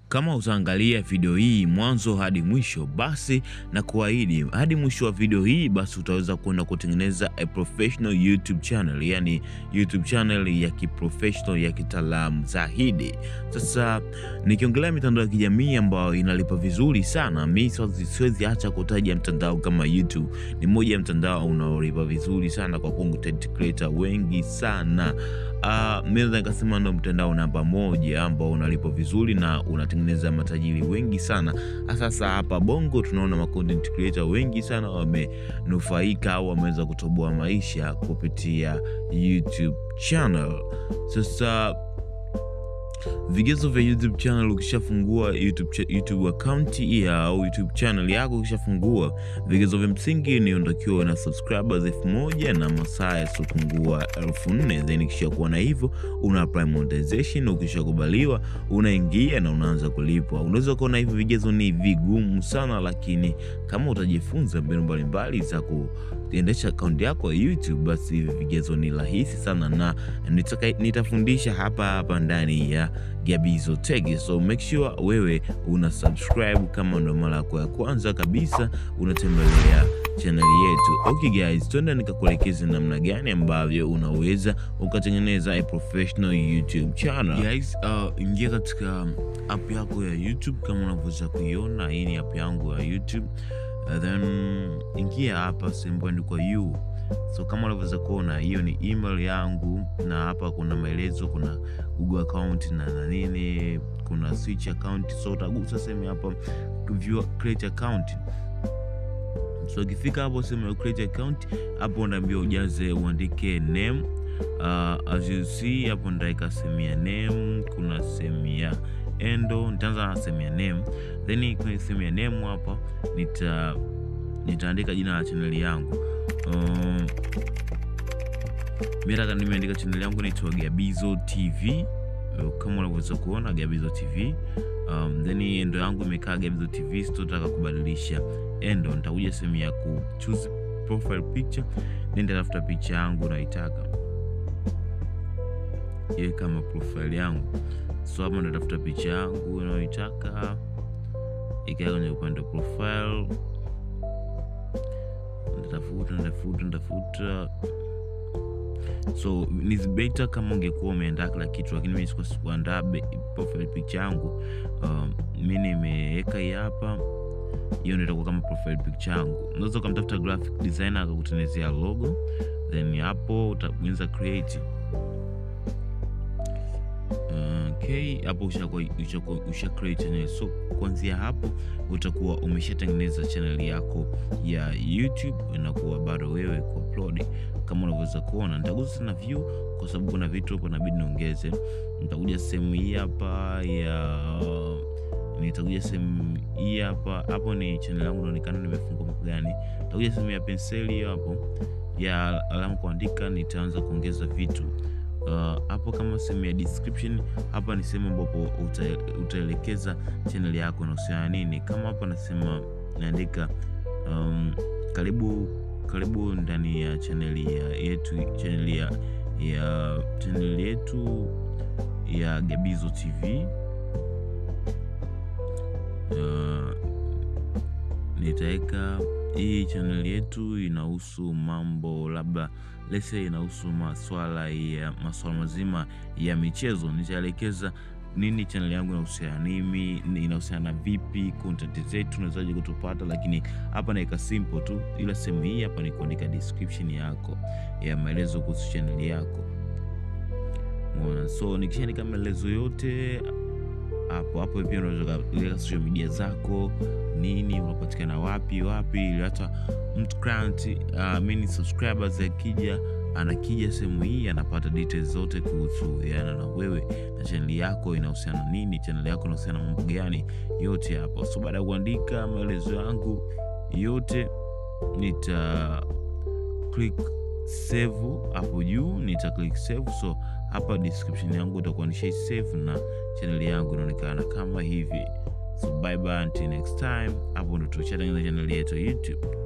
Kama utaangalia video hii mwanzo hadi mwisho, basi na kuahidi hadi mwisho wa video hii, basi utaweza kwenda kutengeneza a professional YouTube channel, yani YouTube channel ya kiprofessional ya kitaalamu zaidi. Sasa nikiongelea mitandao ya kijamii ambayo inalipa vizuri sana, mi siwezi acha kutaja mtandao kama YouTube. Ni moja ya mtandao unaolipa vizuri sana kwa content creator wengi sana. Uh, mi naweza nikasema ndo mtandao namba moja ambao unalipa vizuri na unatengeneza matajiri wengi sana. Sasa hapa Bongo tunaona ma content creator wengi sana wamenufaika au wameweza kutoboa maisha kupitia YouTube channel. Sasa vigezo vya YouTube channel, ukishafungua YouTube, cha- YouTube account ya au YouTube channel yako, ukishafungua vigezo vya msingi ni unatakiwa na subscribers elfu moja na masaa yasiopungua elfu nne then kisha kuwa na hivyo una apply monetization. Ukishakubaliwa unaingia na unaanza kulipwa. Unaweza kuona hivi vigezo ni vigumu sana, lakini kama utajifunza mbinu mbalimbali za kuendesha akaunti yako ya YouTube, basi hivi vigezo ni rahisi sana na nitaka, nitafundisha hapa hapa ndani ya Gabizo Tech. So make sure wewe una subscribe kama ndo mara yako ya kwanza kabisa unatembelea channel yetu. Okay guys, twende nikakuelekeza namna gani ambavyo unaweza ukatengeneza a professional YouTube channel. Guys, uh, ingia katika app yako ya YouTube kama unavyoweza kuiona. Hii ni app yangu ya YouTube. Uh, then ingia hapa sehemu imeandikwa you so kama unavyoweza kuona hiyo ni email yangu, na hapa kuna maelezo, kuna Google account na na nini, kuna switch account. So utagusa sehemu hapa view create account. So ukifika hapo sehemu ya create account, hapo unaambiwa ujaze uandike name. Uh, as you see hapo ndaika sehemu ya name, kuna sehemu ya endo. Nitaanza na sehemu ya name, then kwenye sehemu ya name hapa nita nitaandika jina la chaneli yangu. Um, mimi nataka nimeandika chaneli yangu naitwa Gabizo TV uh, kama unavyoweza kuona Gabizo TV. Um, then endo yangu imekaa Gabizo TV, sitotaka kubadilisha endo. Nitakuja sehemu ya ku choose profile picture, then nitatafuta picha yangu naitaka iwe kama profile yangu. So hapa nitatafuta picha yangu nayoitaka ikaa kwenye upande wa profile natafuta natafuta natafuta so ni beta kama ungekuwa umeandaa kila kitu, lakini mimi sikuwa sikuandaa be- profile picture yangu. Um, mi nimeweka hii hapa, hiyo ndio itakuwa kama profile picture yangu. Unaweza ukamtafuta graphic designer akakutengenezea logo, then hapo utabonyeza create. Okay, hapo ushakuwa ushakuwa usha create channel. So kuanzia hapo utakuwa umeshatengeneza channel yako ya YouTube, inakuwa bado wewe kuupload kama unavyoweza kuona. Nitagusa na view kwa sababu kuna vitu hapo inabidi niongeze. Nitakuja sehemu hii hapa ya nitakuja sehemu hii hapa, hapo ni channel yangu inaonekana nimefungua mambo gani. Nitakuja sehemu ya penseli hiyo hapo ya alama kuandika, nitaanza kuongeza vitu Uh, hapo kama sehemu ya description hapa ni sehemu ambapo uta- utaelekeza channel yako inahusiana nini. Kama hapa nasema naandika um, karibu karibu ndani ya channel ya yetu channel ya ya channel yetu ya Gabizo TV. Uh, nitaweka hii channel yetu inahusu mambo labda lese inahusu maswala ya maswala mazima ya michezo. Nitaelekeza nini channel yangu inahusiana nini, inahusiana vipi, content zetu unawezaje kutupata, lakini hapa naweka simple tu, ila sehemu hii hapa ni kuandika description yako ya maelezo kuhusu channel yako. Umeona? So nikishaandika maelezo yote hapo hapo, pia unaweza kuweka social media zako nini, unapatikana wapi wapi, ili hata mtu client uh, mini subscribers akija anakija sehemu hii anapata details zote kuhusu yana na wewe na channel yako inahusiana nini, channel yako inahusiana mambo gani, yote hapo. So baada ya kuandika maelezo yangu yote, nita click save hapo juu, nita click save. So hapa description yangu itakuwa nishai save na channel yangu inaonekana kama hivi. So bye bye until next time. Hapo ndo tushatengeneza channel yetu ya YouTube.